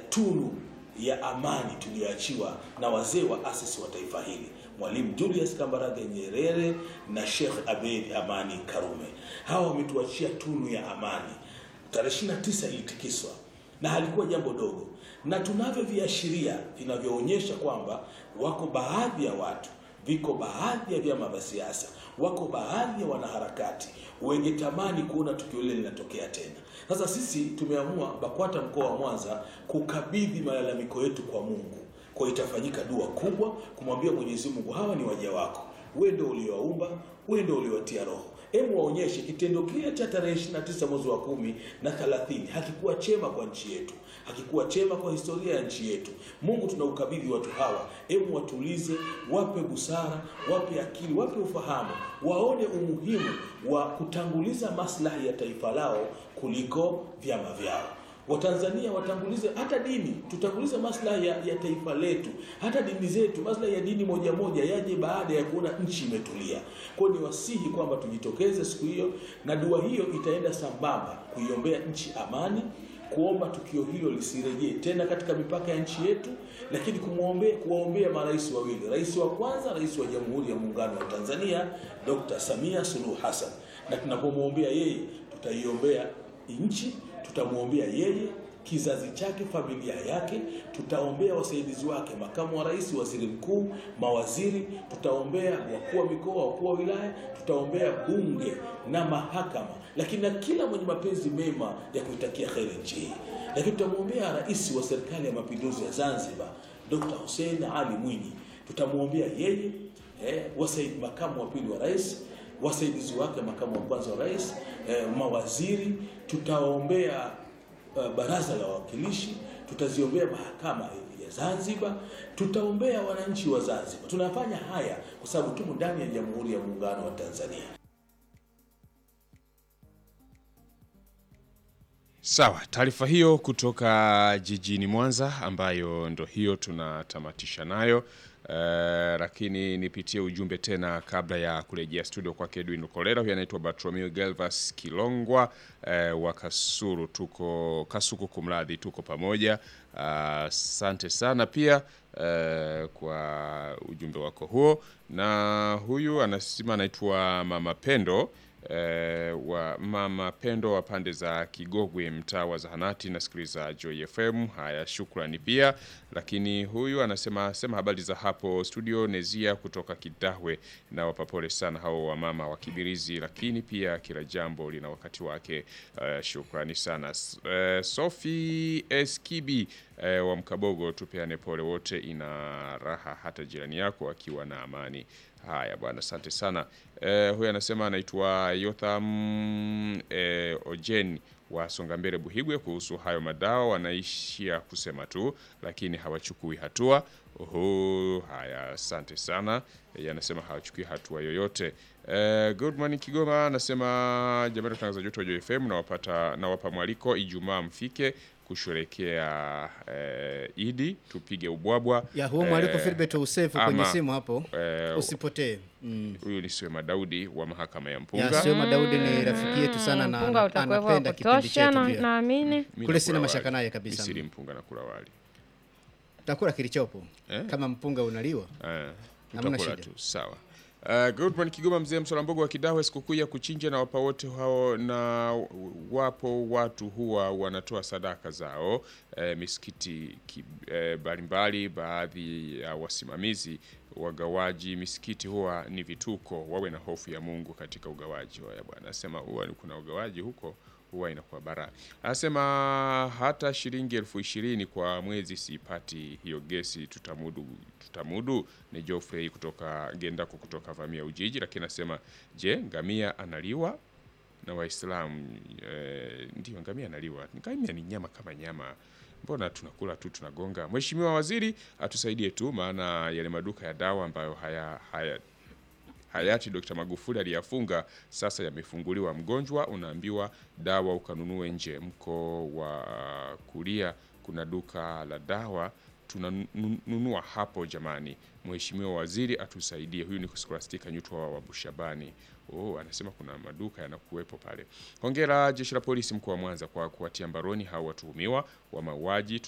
tunu ya amani tuliyoachiwa na wazee wa asisi wa taifa hili Mwalimu Julius Kambarage Nyerere na Sheikh Abeid Amani Karume. Hawa wametuachia tunu ya amani. Tarehe 29 ilitikiswa na halikuwa jambo dogo, na tunavyo viashiria vinavyoonyesha kwamba wako baadhi ya watu, viko baadhi ya vyama vya siasa, wako baadhi ya wanaharakati wenye tamani kuona tukio lile linatokea tena. Sasa sisi tumeamua BAKWATA mkoa wa Mwanza kukabidhi malalamiko yetu kwa Mungu kwa itafanyika dua kubwa kumwambia Mwenyezi Mungu, hawa ni waja wako, wewe ndio uliowaumba, wewe ndio uliowatia roho. Hebu waonyeshe kitendo kile cha tarehe 29 mwezi wa kumi na 30 hakikuwa chema kwa nchi yetu, hakikuwa chema kwa historia ya nchi yetu. Mungu, tunaukabidhi watu hawa, hebu watulize, wape busara, wape akili, wape ufahamu, waone umuhimu wa kutanguliza maslahi ya taifa lao kuliko vyama vyao. Watanzania watangulize hata dini, tutangulize maslahi ya, ya taifa letu, hata dini zetu. Maslahi ya dini moja moja yaje baada ya kuona nchi imetulia. Kwa hiyo ni wasihi kwamba tujitokeze siku hiyo, na dua hiyo itaenda sambamba kuiombea nchi amani, kuomba tukio hilo lisirejee tena katika mipaka ya nchi yetu, lakini kumwombea, kuwaombea marais wawili, rais wa kwanza, rais wa Jamhuri ya Muungano wa Tanzania Dr. Samia Suluhu Hassan, na tunapomwombea yeye tutaiombea nchi tutamwombea yeye, kizazi chake, familia yake, tutaombea wasaidizi wake, makamu wa rais, waziri mkuu, mawaziri, tutaombea wakuu wa mikoa, wakuu wa wilaya, tutaombea bunge na mahakama, lakini na kila mwenye mapenzi mema ya kuitakia heri nchi hii. Lakini tutamwombea rais wa serikali ya mapinduzi ya Zanzibar, Dr. Hussein Ali Mwinyi, tutamwombea yeye eh, wasaid, makamu wa pili wa rais wasaidizi wake, makamu wa kwanza wa rais, eh, mawaziri. Tutaombea uh, baraza la wawakilishi, tutaziombea mahakama ya Zanzibar, tutaombea wananchi wa Zanzibar. Tunafanya haya kwa sababu tumo ndani ya Jamhuri ya Muungano wa Tanzania. Sawa, taarifa hiyo kutoka jijini Mwanza ambayo ndo hiyo tunatamatisha nayo. Uh, lakini nipitie ujumbe tena kabla ya kurejea studio kwake Edwin Kolera. Huyu anaitwa Bartolomeo Galvas Kilongwa uh, wa Kasuru, tuko Kasuku, kumradhi, tuko pamoja. Asante uh, sana pia uh, kwa ujumbe wako huo, na huyu anasema anaitwa Mama Pendo Eh, wa mama Pendo wa pande za Kigogwe, mtaa wa Zahanati, nasikiliza Joy FM. Haya, shukrani pia. Lakini huyu anasema sema habari za hapo studio, Nezia kutoka Kidahwe, na wapapole sana hao wamama wa Kibirizi, lakini pia kila jambo lina wakati wake. Uh, shukrani sana uh, Sophie Eskibi uh, wa Mkabogo, tupeane pole wote, ina raha hata jirani yako akiwa na amani. Haya bwana, asante sana. Eh, huyu anasema anaitwa Yotham eh, Ojen wa Songambele Buhigwe. Kuhusu hayo madawa wanaishia kusema tu, lakini hawachukui hatua. Uhu, haya asante sana. Eh, anasema hawachukui hatua yoyote. Eh, good morning Kigoma anasema jamani, watangazaji wetu wa Joy FM nawapata nawapa mwaliko Ijumaa mfike kusherekea eh, Idi tupige ubwabwa ya huo mwaliko Eh, Philbert Usefu kwenye ama, simu hapo eh, usipotee. Mm. Huyu ni Swema Daudi wa mahakama ya Ya Mpunga. Sema Daudi ni rafiki yetu sana na mpunga ana- utakuwepo wa anapenda kipindi kutosha chetu na- pia. naamini Mimi Kule nakula sina mashaka wali. naye kabisa. Misiri mpunga na kula wali. Takula kilichopo Eh? kama mpunga unaliwa. Eh, Hamna utakula shida. tu sawa. Uh, good morning Kigoma, mzee Msolambogo wa Kidahwe. Sikukuu ya kuchinja na wapa wote hao, na wapo watu huwa wanatoa sadaka zao eh, misikiti ki- eh, mbalimbali. Baadhi ya wasimamizi wagawaji misikiti huwa ni vituko, wawe na hofu ya Mungu katika ugawaji. Haya bwana, anasema huwa kuna ugawaji huko huwa inakuwa bara. Anasema hata shilingi elfu ishirini kwa mwezi siipati hiyo gesi, tutamudu tutamudu. Ni Geoffrey kutoka Gendako kutoka Vamia Ujiji, lakini anasema je, ngamia analiwa na Waislamu? E, ndio ngamia analiwa. Ngamia ni nyama kama nyama, mbona tunakula tu tunagonga? Mheshimiwa Waziri atusaidie tu, maana yale maduka ya dawa ambayo haya haya hayati Dr. Magufuli aliyafunga sasa yamefunguliwa. Mgonjwa unaambiwa dawa ukanunue nje. Mko wa kulia kuna duka la dawa tunanunua hapo jamani. Mheshimiwa Waziri atusaidie. Huyu ni Scholastica Nyutwa wa Bushabani. Oh, anasema kuna maduka yanakuwepo pale. Hongera Jeshi la Polisi mkoa wa Mwanza kwa kuwatia mbaroni hao watuhumiwa wa mauaji.